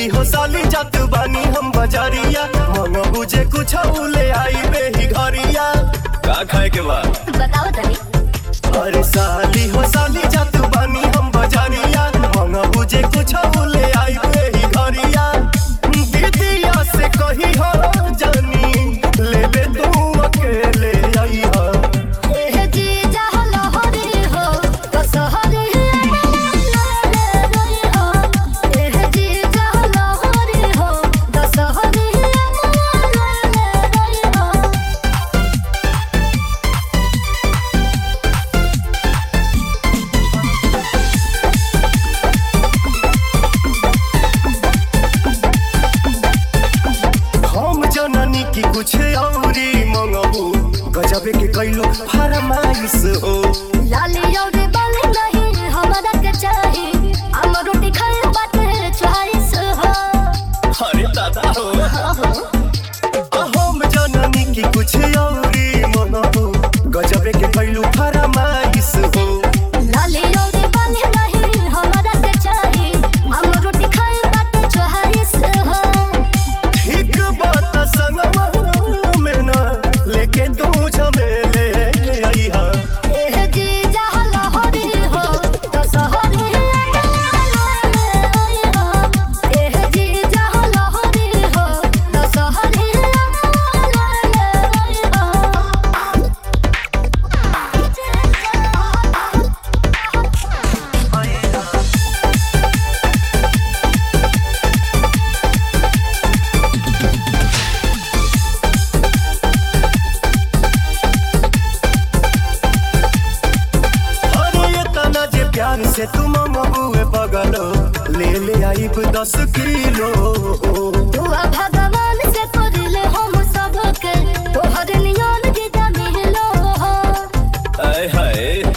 हो साली जात बानी हम बजारिया मन बुझे कुछ ले आई बेही घरिया का खाए के बाद बताओ तनी अरे साली हो साली जात बानी हम बजारिया मन बुझे कुछ ले आई बेही घरिया दीदिया से कही हो जानी ले ले तू अकेले आई हो एह जी जहल हरी हो कसहरी हो एह जी जहल हरी हो कसहरी हो हम जननी की कुछ औरी मंगबू गजबे के कैलो फरमाइश हो लाली और बाली नहीं हमरा के चाही हम रोटी खाए बाटे चॉइस हो अरे दादा हो हम जननी की कुछ औरी मंगबू गजबे के कैलो फरमाइश हो लाली और बाली नहीं हमरा के चाही हम रोटी खाए बाटे चॉइस हो ठीक बात संगवा में ना लेके तू झमेले आई हा एह जी जहल हरी हो कसहरी हो एह जी जहल हरी हो कसहरी अरे ये तना जे प्यार से तुम मबुए बगलो ले ले आई दस किलो दुआ भगवान से करले हम सबके तोहर नियन गीता मिलो हो आय हाय